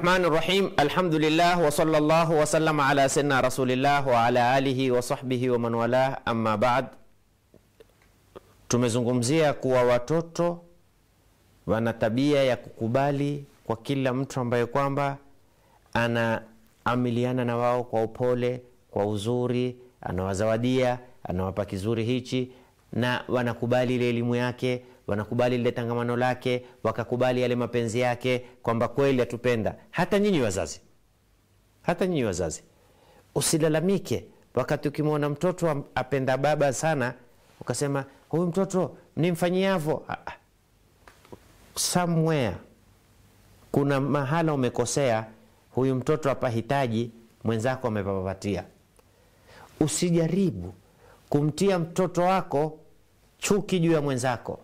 Rahmani Rahim, alhamdulillah wa sallallahu wa sallama ala sayyidina rasulillah wa ala alihi wa sahbihi wa man walah, amma ba'd. Tumezungumzia kuwa watoto wana tabia ya kukubali kwa kila mtu ambaye kwamba anaamiliana na wao kwa upole, kwa uzuri, anawazawadia, anawapa kizuri hichi, na wanakubali ile elimu yake wanakubali lile tangamano lake, wakakubali yale mapenzi yake, kwamba kweli atupenda. Hata nyinyi wazazi, hata nyinyi wazazi, usilalamike wakati ukimwona mtoto apenda baba sana, ukasema huyu mtoto nimfanyiavo. Somewhere kuna mahala umekosea, huyu mtoto apahitaji, mwenzako amepapatia. Usijaribu kumtia mtoto wako chuki juu ya mwenzako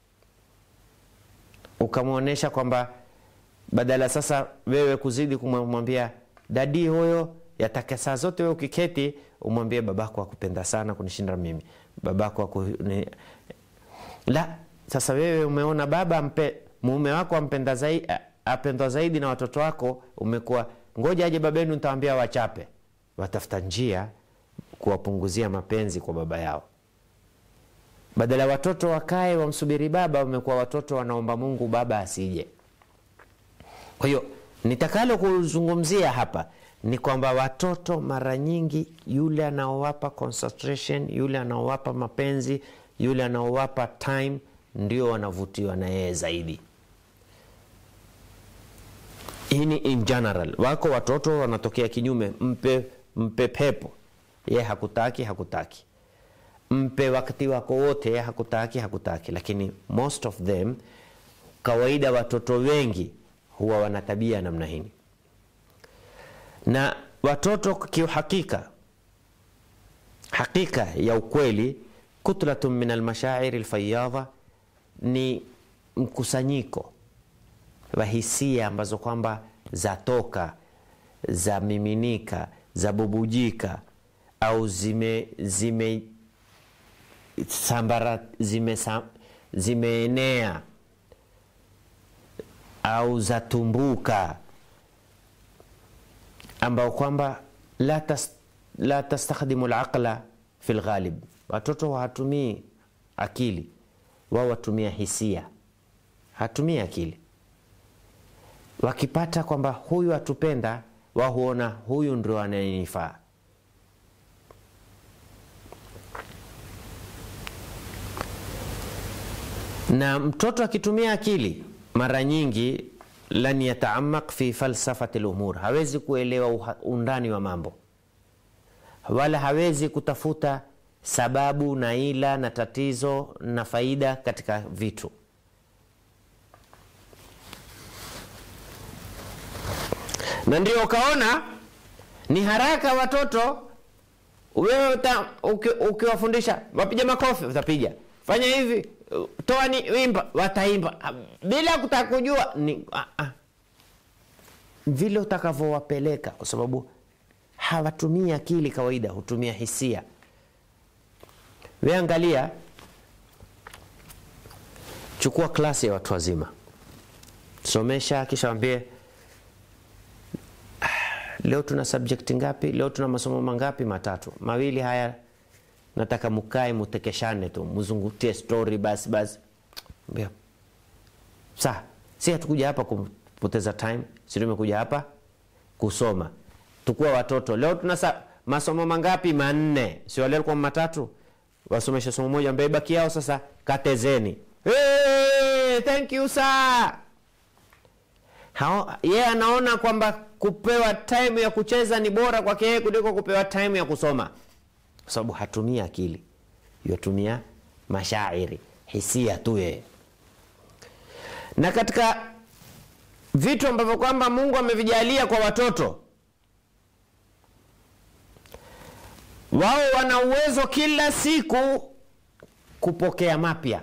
ukamwonyesha kwamba badala sasa wewe kuzidi kumwambia dadi huyo, yataka saa zote wewe ukiketi umwambie babako akupenda sana kunishinda mimi, babako aku... ni... la sasa wewe umeona baba mpe, mume wako ampenda zaidi, apendwa zaidi na watoto wako, umekuwa ngoja aje babenu nitawambia wachape. Watafuta njia kuwapunguzia mapenzi kwa baba yao badala ya watoto wakae wamsubiri baba, wamekuwa watoto wanaomba Mungu baba asije. Kwa hiyo nitakalo kuzungumzia hapa ni kwamba watoto mara nyingi, yule anaowapa concentration, yule anaowapa mapenzi, yule anaowapa time, ndio wanavutiwa na yeye zaidi. Hii ni in general. Wako watoto wanatokea kinyume, mpe mpe pepo, ye hakutaki hakutaki mpe wakati wako wote, hakutaki hakutaki. Lakini most of them, kawaida watoto wengi huwa wana tabia namna hii, na watoto kiuhakika, hakika ya ukweli, kutlatun min almashairi lfayadha, ni mkusanyiko wa hisia ambazo kwamba zatoka za miminika za bubujika au zime, zime sambara zimeenea zime au zatumbuka, ambao kwamba la, tas, la tastakhdimu laqla fi lghalib. Watoto hawatumii akili, wao watumia hisia, hatumii akili. Wakipata kwamba huyu atupenda, wao huona huyu ndio anayenifaa na mtoto akitumia akili mara nyingi, lan yataamaq fi falsafati lumur, hawezi kuelewa undani wa mambo, wala hawezi kutafuta sababu na ila na tatizo na faida katika vitu. Na ndio ukaona ni haraka watoto, wewe ukiwafundisha wapiga makofi, utapiga fanya hivi toa ni wimba, wataimba bila kutaka kujua ni ah, ah, vile utakavyowapeleka, kwa sababu hawatumii akili kawaida, hutumia hisia. We angalia, chukua klasi ya watu wazima, somesha, kisha wambie ah, leo tuna subject ngapi? Leo tuna masomo mangapi? Matatu. Mawili haya nataka mukae mutekeshane tu muzungutie story basi basi. Sa si hatukuja hapa kupoteza time, si tumekuja hapa kusoma. Tukua watoto leo tuna sa, masomo mangapi? Manne, si wale walikuwa matatu, wasomesha somo moja, ambaye baki yao sasa katezeni. Hey, thank you sir. Hao yeye anaona kwamba kupewa time ya kucheza ni bora kwake yeye kuliko kupewa time ya kusoma kwa sababu hatumia akili, yatumia mashairi, hisia tu yeye. Na katika vitu ambavyo kwamba Mungu amevijalia kwa watoto, wao wana uwezo kila siku kupokea mapya,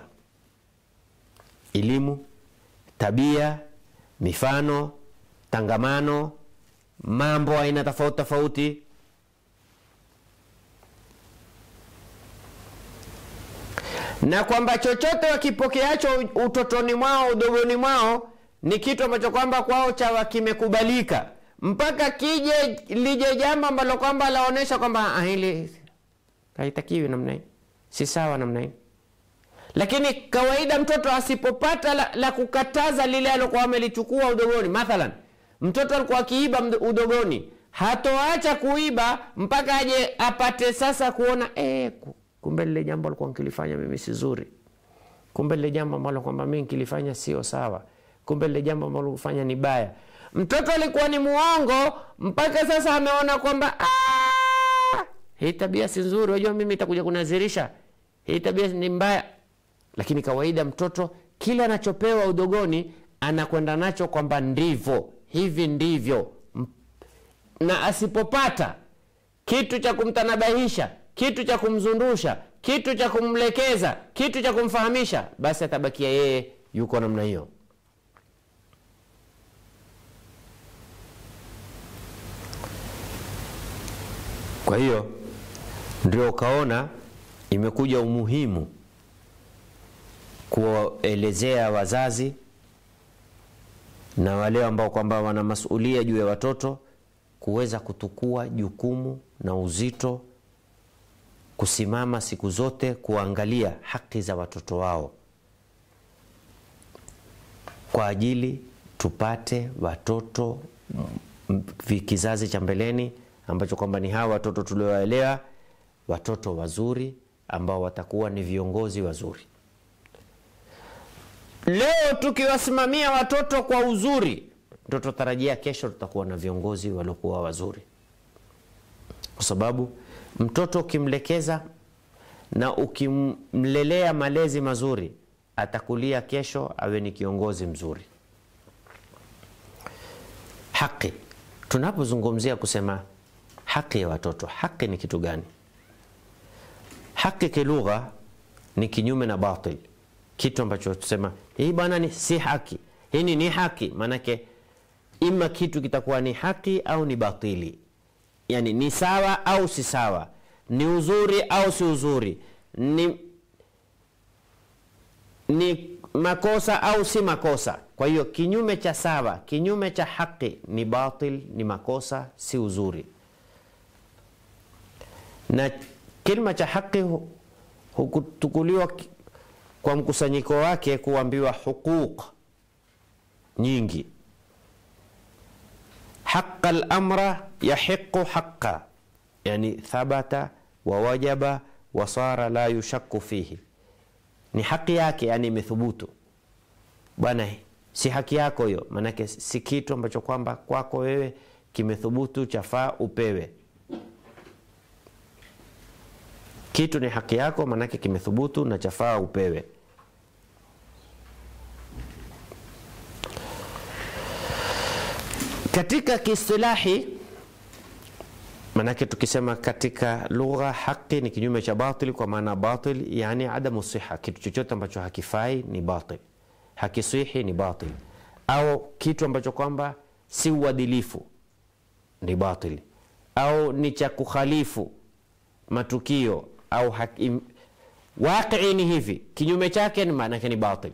elimu, tabia, mifano, tangamano, mambo aina tofauti tofauti na kwamba chochote wakipokeacho utotoni mwao udogoni mwao ni kitu ambacho kwamba kwao chawa kimekubalika mpaka kije lije jambo ambalo kwamba laonyesha kwamba hili haitakiwi namna hii si sawa namna hii lakini kawaida mtoto asipopata la, la kukataza lile alokuwa amelichukua udogoni mathalan mtoto alikuwa akiiba udogoni hatoacha kuiba mpaka aje apate sasa kuona eh, kumbe lile jambo alikuwa nkilifanya mimi si zuri kumbe lile jambo ambalo kwamba mimi nkilifanya sio sawa kumbe lile jambo ambalo kufanya ni baya mtoto alikuwa ni muongo mpaka sasa ameona kwamba hii tabia si nzuri unajua mimi itakuja kunazirisha hii tabia ni mbaya lakini kawaida mtoto kile anachopewa udogoni anakwenda nacho kwamba ndivyo hivi ndivyo na asipopata kitu cha kumtanabahisha kitu cha kumzundusha kitu cha kumlekeza kitu cha kumfahamisha basi atabakia yeye yuko namna hiyo kwa hiyo ndio ukaona imekuja umuhimu kuwaelezea wazazi na wale ambao kwamba wana masulia juu ya watoto kuweza kutukua jukumu na uzito kusimama siku zote kuangalia haki za watoto wao kwa ajili tupate watoto kizazi cha mbeleni ambacho kwamba ni hawa watoto tuliowaelewa watoto wazuri ambao watakuwa ni viongozi wazuri leo tukiwasimamia watoto kwa uzuri ndo tutarajia kesho tutakuwa na viongozi waliokuwa wazuri kwa sababu mtoto ukimlekeza na ukimlelea malezi mazuri atakulia kesho awe ni kiongozi mzuri haki tunapozungumzia kusema haki ya watoto haki ni kitu gani haki kilugha ni kinyume na batil kitu ambacho tusema hii bwana ni si haki hii ni haki maanake ima kitu kitakuwa ni haki au ni batili yani ni sawa au si sawa ni uzuri au si uzuri ni ni makosa au si makosa kwa hiyo kinyume cha sawa kinyume cha haki ni batil ni makosa si uzuri na kilma cha haki hukutukuliwa kwa mkusanyiko wake kuambiwa huquq nyingi haqa lamra yahiqu haqa yani thabata wawajaba wasara la yushaku fihi ni haki yake yani imethubutu bwana si haki yako hiyo maanake si kitu ambacho kwamba kwako wewe kimethubutu chafaa upewe kitu ni haki yako maanake kimethubutu na chafaa upewe katika kiistilahi manake tukisema katika lugha haki ni kinyume cha batil kwa maana batil yani adamu siha kitu chochote ambacho hakifai ni batil hakisihi ni batil au kitu ambacho kwamba si uadilifu ni batil au ni cha kukhalifu matukio au haki, waqii ni hivi kinyume chake ni maanake ni batil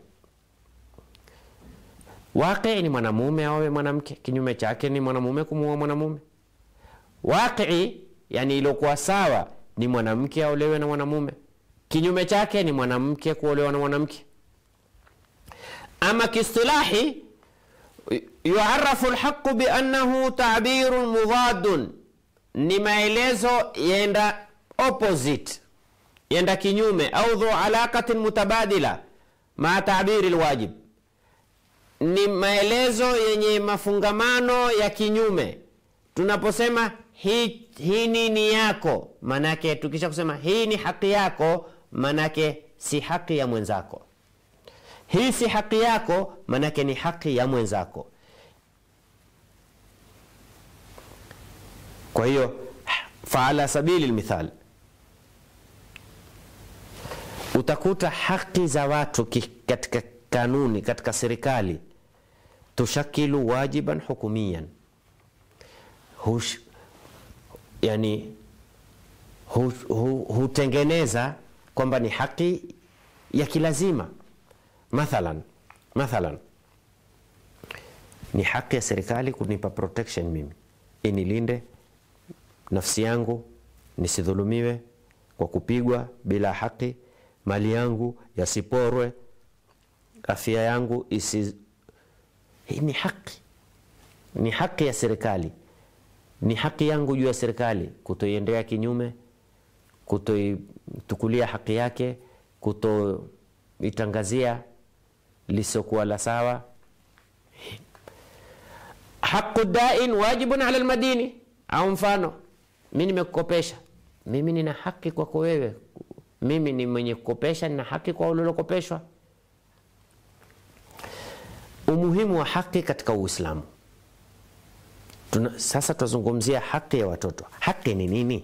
waqii ni mwanamume awe mwanamke kinyume chake ni mwanamume kumuoa mwanamume waqii yani iliokuwa sawa ni mwanamke aolewe na mwanamume kinyume chake ni mwanamke kuolewa na mwanamke ama kiistilahi yuarafu lhaqu biannahu tabirun mudadun ni maelezo yenda opposite yenda kinyume au dhu alaqatin mutabadila maa tabiri lwajib ni maelezo yenye mafungamano ya kinyume tunaposema hii hi nini yako manake tukisha kusema hii ni haki yako manake si haki ya mwenzako hii si haki yako manake ni haki ya mwenzako kwa hiyo faala sabili lmithal utakuta haki za watu katika kanuni katika serikali tushakilu wajiban hukumiyan Hush, yani hu, hu, hutengeneza kwamba ni haki ya kilazima mathalan mathalan ni haki ya serikali kunipa protection mimi, inilinde nafsi yangu nisidhulumiwe kwa kupigwa bila haki, mali yangu yasiporwe, afya yangu isi. Hii ni haki, ni haki ya serikali, ni haki yangu juu ya serikali kutoiendea kinyume, kutoitukulia haki yake, kutoitangazia lisiokuwa la sawa. Haqu dain wajibun ala lmadini, au mfano mi nimekukopesha, mimi nina haki kwako wewe, mimi ni mwenye kukopesha, nina haki kwa ulilokopeshwa. Umuhimu wa haki katika Uislamu. Tuna, sasa tutazungumzia haki ya watoto. Haki ni nini?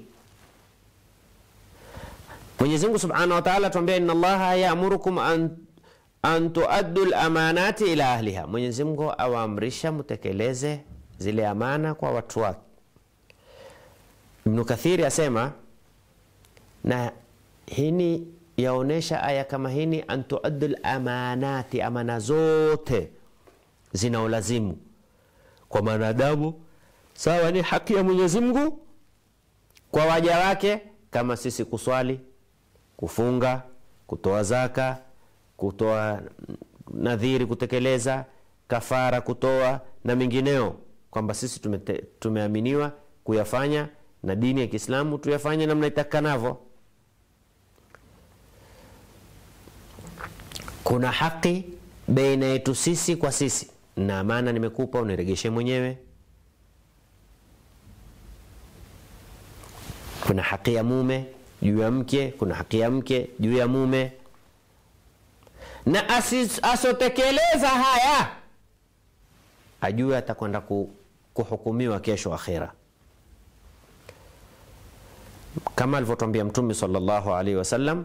Mwenyezi Mungu Subhanahu wa Ta'ala tuambia, inna Allaha ya'murukum an, an tuaddu al-amanati ila ahliha. Mwenyezi Mungu awaamrisha mtekeleze zile amana kwa watu wake. Ibnu Kathiri asema na hini yaonesha aya kama hini, an tuaddu al-amanati, amana zote zinaolazimu kwa mwanadamu sawa, ni haki ya Mwenyezi Mungu kwa waja wake, kama sisi kuswali, kufunga, kutoa zaka, kutoa nadhiri, kutekeleza kafara, kutoa na mengineo, kwamba sisi tumete, tumeaminiwa kuyafanya na dini ya Kiislamu tuyafanye namna itakanavyo. Kuna haki baina yetu sisi kwa sisi, na amana nimekupa uniregeshe mwenyewe. Kuna haki ya mume juu ya mke, kuna haki ya mke juu ya mume, na asotekeleza haya ajue atakwenda kuhukumiwa kesho akhira, kama alivyotwambia Mtume sallallahu alaihi wasallam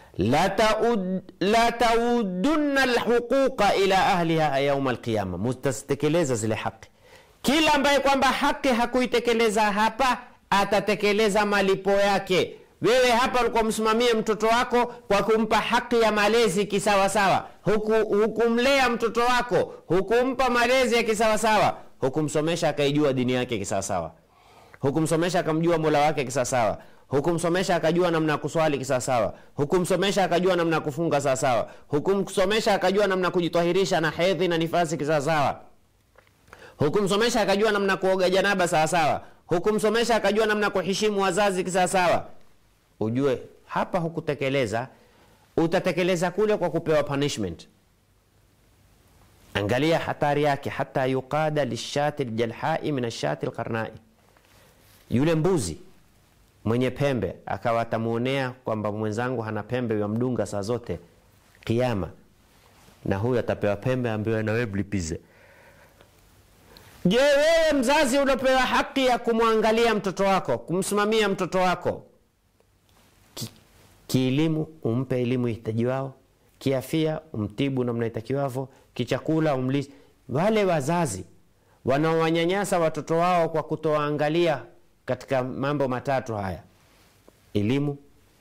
la taudunna lhuquqa ila ahliha yauma alqiyama, mutazitekeleza zile haki. Kila ambaye kwamba haki hakuitekeleza hapa atatekeleza malipo yake. Wewe hapa ulikuwa msimamie mtoto wako kwa kumpa haki ya malezi kisawasawa, hukumlea huku mtoto wako, hukumpa malezi ya kisawasawa, hukumsomesha akaijua dini yake kisawasawa, hukumsomesha akamjua mola wake kisawasawa hukumsomesha akajua namna ya kuswali kisawasawa, hukumsomesha akajua namna ya kufunga sawasawa, hukumsomesha akajua namna ya kujitwahirisha na hedhi na nifasi kisawasawa, hukumsomesha akajua namna ya kuoga janaba sawasawa, hukumsomesha akajua namna ya kuheshimu wazazi kisawasawa. Ujue hapa hukutekeleza, utatekeleza kule kwa kupewa punishment. Angalia hatari yake, hata yuqada lishati ljalhai min ashati lqarnai, yule mbuzi mwenye pembe akawa atamuonea kwamba mwenzangu hana pembe, yamdunga saa zote Kiama, na huyu atapewa pembe ambayo nawe mlipize. Je, wewe mzazi unapewa haki ya kumwangalia mtoto wako, kumsimamia mtoto wako Ki, kielimu umpe elimu hitaji wao, kiafia umtibu namna itakiwavyo, kichakula umlisi. Wale wazazi wanaowanyanyasa watoto wao kwa kutowaangalia katika mambo matatu haya: elimu,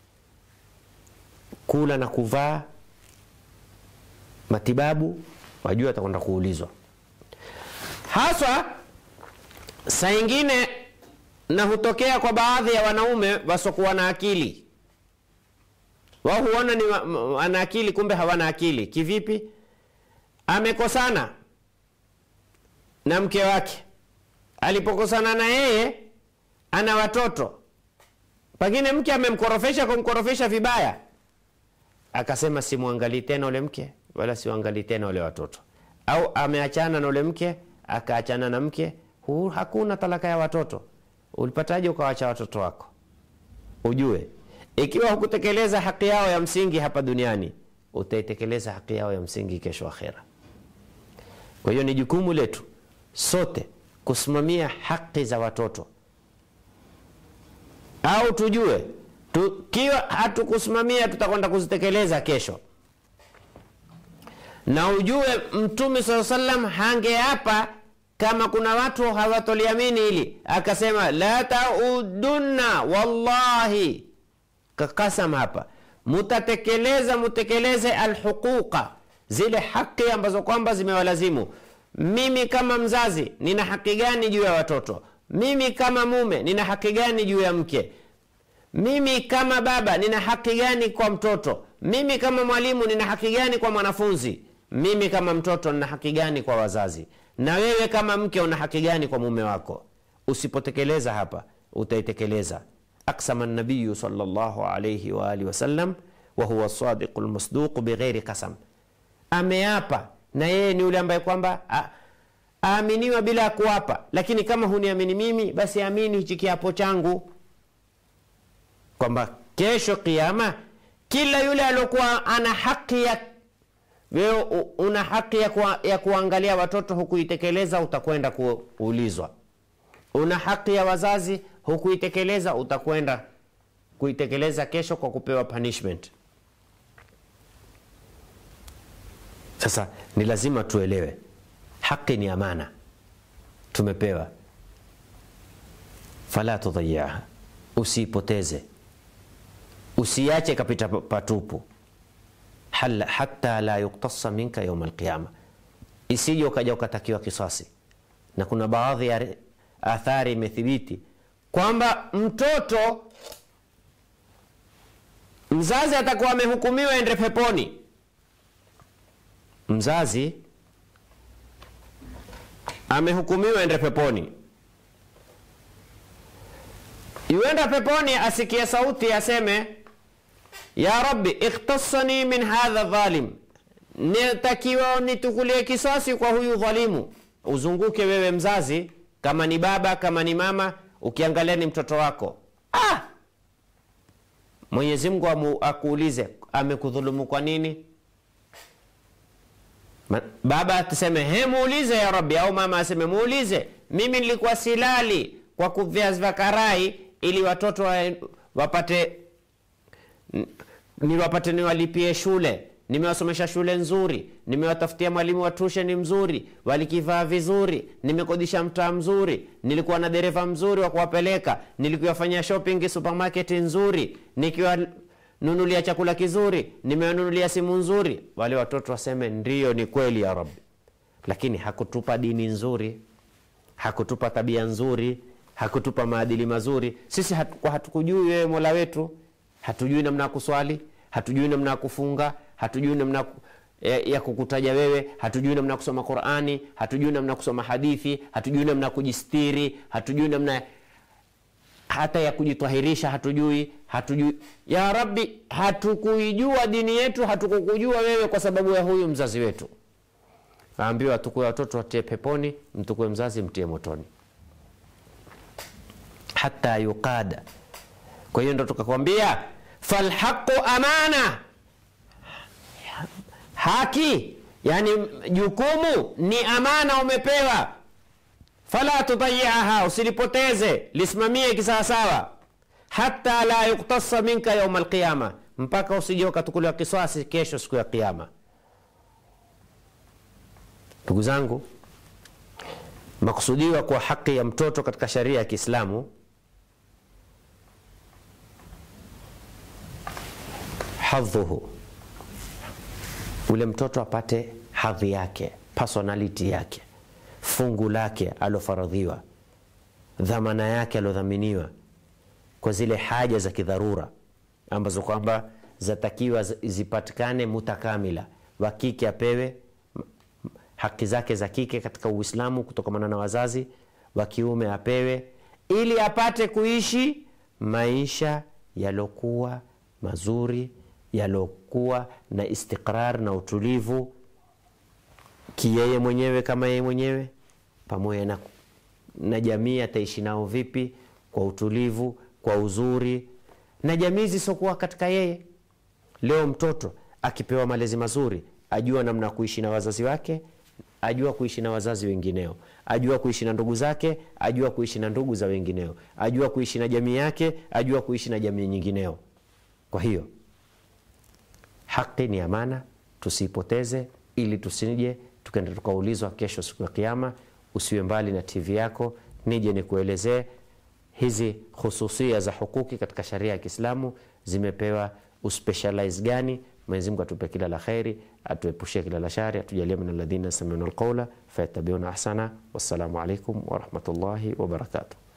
kula na kuvaa, matibabu, wajua atakwenda kuulizwa. Haswa saa ingine na hutokea kwa baadhi ya wanaume wasiokuwa na akili. Wao huona ni ana akili, kumbe hawana akili. Kivipi? Amekosana na mke wake, alipokosana na yeye ana watoto, pengine mke amemkorofesha, kumkorofesha vibaya, akasema simwangalii tena ule mke wala siwangalii tena ule watoto, au ameachana na ule mke akaachana na mke huu, hakuna talaka ya watoto. Ulipataje ukawacha watoto wako? Ujue ikiwa hukutekeleza haki yao ya msingi hapa duniani, utaitekeleza haki yao ya msingi kesho akhera. Kwa hiyo ni jukumu letu sote kusimamia haki za watoto au tujue tukiwa hatukusimamia tutakwenda kuzitekeleza kesho. Na ujue Mtume saa salam hange hapa kama kuna watu hawatoliamini hili, akasema la taudunna, wallahi kakasam hapa, mutatekeleza mutekeleze alhuquqa, zile haki ambazo kwamba zimewalazimu mimi kama mzazi nina haki gani juu ya watoto mimi kama mume nina haki gani juu ya mke mimi kama baba nina haki gani kwa mtoto mimi kama mwalimu nina haki gani kwa mwanafunzi mimi kama mtoto nina haki gani kwa wazazi na wewe kama mke una haki gani kwa mume wako usipotekeleza hapa utaitekeleza aksama nabiyu salllahu alaihi waalihi wasallam wahuwa sadiqu lmasduqu bighairi kasam ameapa na yeye ni yule ambaye kwamba a- aaminiwa bila ya kuapa lakini kama huniamini mimi basi amini hichi kiapo changu kwamba kesho kiama kila yule aliokuwa ana haki ya wewe u- una haki ya, kuwa, ya kuangalia watoto hukuitekeleza utakwenda kuulizwa una haki ya wazazi hukuitekeleza utakwenda kuitekeleza kesho kwa kupewa punishment sasa ni lazima tuelewe haki ni amana tumepewa fala tudhayiaha usiipoteze usiache kapita pa- patupu Hala- hata la yuktasa minka yauma alqiyama isije ukaja ukatakiwa kisasi na kuna baadhi ya re- athari imethibiti kwamba mtoto mzazi atakuwa amehukumiwa ende peponi mzazi amehukumiwa ende peponi yuenda peponi asikie sauti aseme ya rabbi ikhtasani min hadha dhalim nitakiwa nitukulie kisasi kwa huyu dhalimu uzunguke wewe mzazi kama ni baba kama ni mama ukiangalia ni mtoto wako ah! mwenyezi mungu amu- akuulize amekudhulumu kwa nini Ma- baba atuseme he muulize ya rabbi au mama aseme muulize mimi nilikuwa silali kwa viazi vya karai ili watoto wa, wapate n- niwapate niwalipie shule nimewasomesha shule nzuri nimewatafutia mwalimu wa tusheni mzuri walikivaa vizuri nimekodisha mtaa mzuri nilikuwa na dereva mzuri wa kuwapeleka nilikuwafanyia shopping supermarket nzuri nikiwanunulia chakula kizuri nimewanunulia simu nzuri wale watoto waseme ndio ni kweli ya rabbi lakini hakutupa dini nzuri hakutupa tabia nzuri hakutupa maadili mazuri sisi hatu, kwa hatukujui wewe mola wetu hatujui namna ya kuswali hatujui namna ya kufunga hatujui namna ya ku- ya, ya kukutaja wewe hatujui namna ya kusoma qurani hatujui namna ya kusoma hadithi hatujui namna ya kujistiri hatujui namna hata ya kujitwahirisha hatujui hatujui ya rabbi hatukuijua dini yetu hatukukujua wewe kwa sababu ya huyu mzazi wetu aambiwa tukue watoto watie peponi mtukue mzazi mtie motoni hata yuqada kwa hiyo ndo tukakwambia falhaqu amana haki yani jukumu ni amana umepewa fala tudayiaha usilipoteze lisimamie kisawasawa hata la yuktasa minka yauma alqiyama mpaka usije ukatukuliwa kiswasi kesho siku ya kiama ndugu zangu makusudiwa kwa haki ya mtoto katika sharia ya kiislamu hadhuhu ule mtoto apate hadhi yake personality yake fungu lake alofaradhiwa dhamana yake aliodhaminiwa kwa zile haja za kidharura ambazo kwamba zatakiwa zi- zipatikane mutakamila wa kike apewe m- m- haki zake za kike katika uislamu kutokamana na wazazi wa kiume apewe ili apate kuishi maisha yalokuwa mazuri yalokuwa na istiqrar na utulivu kiyeye mwenyewe kama yeye mwenyewe pamoja na, na jamii ataishi nao vipi kwa utulivu kwa uzuri na jamii zisiokuwa katika yeye leo mtoto akipewa malezi mazuri ajua namna ya kuishi na wazazi wake ajua kuishi na wazazi wengineo ajua kuishi na ndugu zake ajua kuishi na ndugu za wengineo ajua kuishi na jamii yake ajua kuishi na jamii nyingineo kwa hiyo haki ni amana tusiipoteze ili tusije tukaenda tukaulizwa kesho siku ya kiama usiwe mbali na tv yako nije nikuelezee hizi khususia za hukuki katika sharia ya kiislamu zimepewa uspecialize gani Mwenyezi Mungu atupe kila la kheri, atuepushie kila la shari, atujalie min alladhina yastami'una alqawla fayattabi'una ahsana. Wassalamu alaikum warahmatullahi wabarakatuh.